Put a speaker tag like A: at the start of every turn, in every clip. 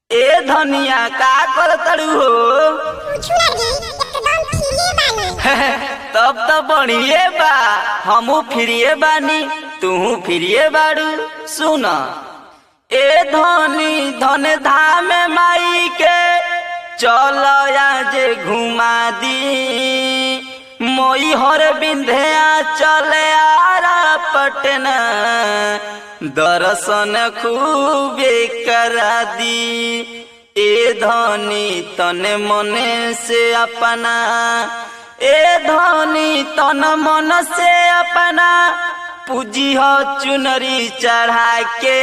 A: ए धनिया का कर तड़ू हो
B: कुछ नहीं एकदम खिले बानी
A: तब तो बढ़िए बा हमू फिरिए बानी तू फिरिए बाड़ू सुन ए धनी धन धाम माई के चल जे घुमा दी मोई हर बिंध्या चले आरा पटना दर्शन खूबे करा दी ए धनी तने मने से अपना ए धनी तन मन से अपना पूजी हो चुनरी चढ़ा के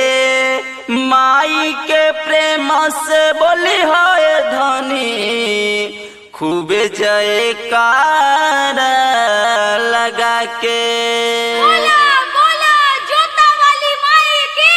A: माई के प्रेम से बोली हो ए धनी खूबे जयकार लगा के
C: बोला बोला जोता वाली माई की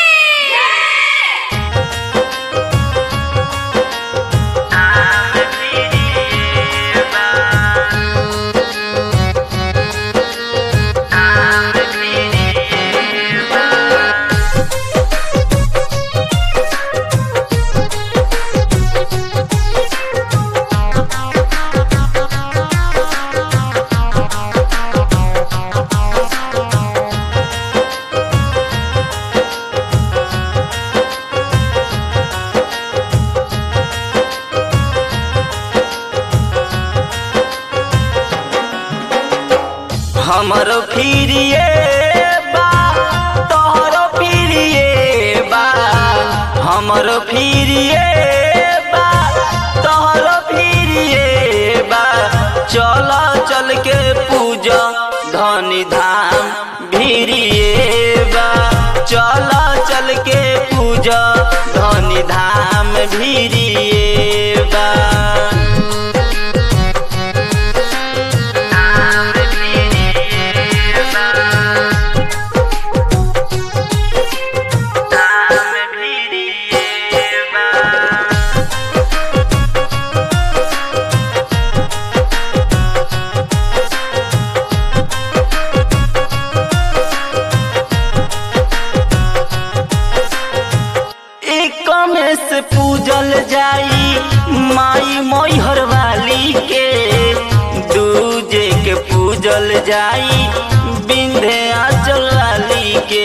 A: हमरो फिरिए बा तोहरो फिरिए बा हमरो फिरिए बा तोहरो फिरिए बा चल चल के पूजा धनी धाम भिरिए बा चल चल के पूजा धनी धाम भिरिए बा एक में से पूजल जाई माई मोहर वाली के दूजे के पूजल जाई बिंधे आंचल वाली के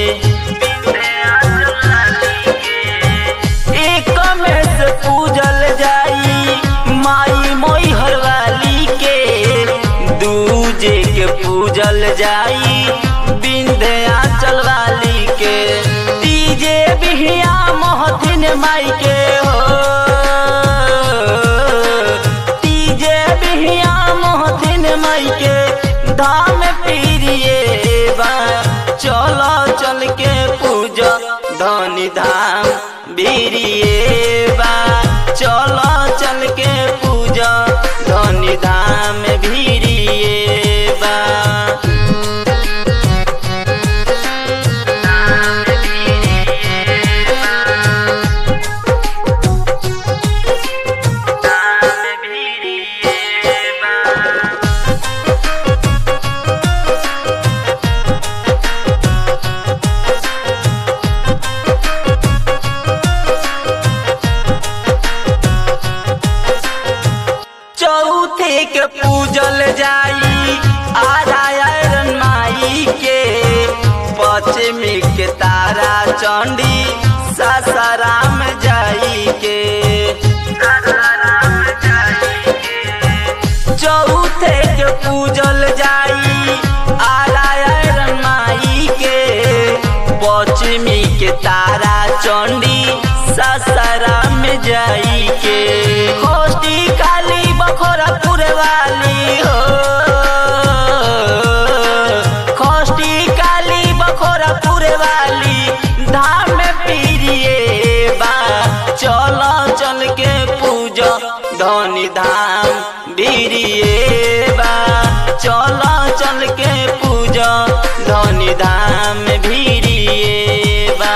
A: एक में से पूजल जाई माई मोहर वाली के दूजे के पूजल जाई बिंधे आंचल वाली के तीजे बिहिया मोहथिन माई के हो तीजे बिहिया मोहथिन माई के धाम पीरिए बा चलो चल के पूजा धनी धाम बीरिए बा चलो चल के पूजा धनी धाम भीरिए बा चौथे के पूजल जाई आरायण माई के पश्चिमी के तारा चंडी सासाराम जाई के चौथे के पूजल जाई आरायण माई के पश्चिमी के तारा चंडी सासाराम जाई के खोष्टी काली बखोरापुर वाली हो खोष्टी काली बखोरापुर वाली धाम पीरिए बा चलो चल के पूजा धनी धाम बीरिए बा चलो चल के पूजा धनी धाम भीरिए बा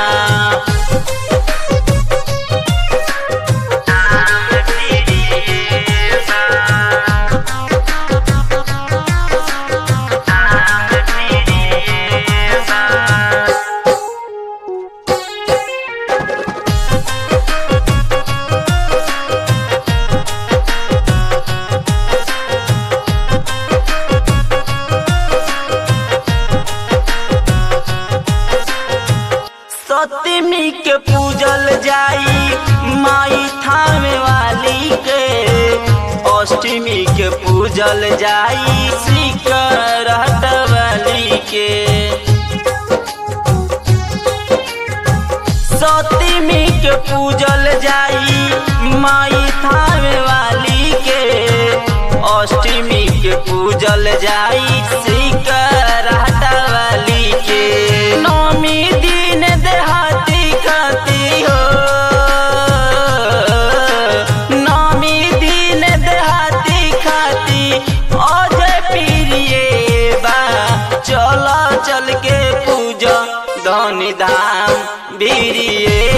A: सतमी के पूजल जाई माई थामे वाली के अष्टमी के पूजल जाई शिकर वाली के सतमी के पूजल जाई माई थामे वाली के अष्टमी के पूजल जाई शिकर वाली के नौमी दिन देहाती खाती हो नौमी दिन देहाती खाती अजय प्रिय बा चल चल के पूजा धनी धाम बीरिए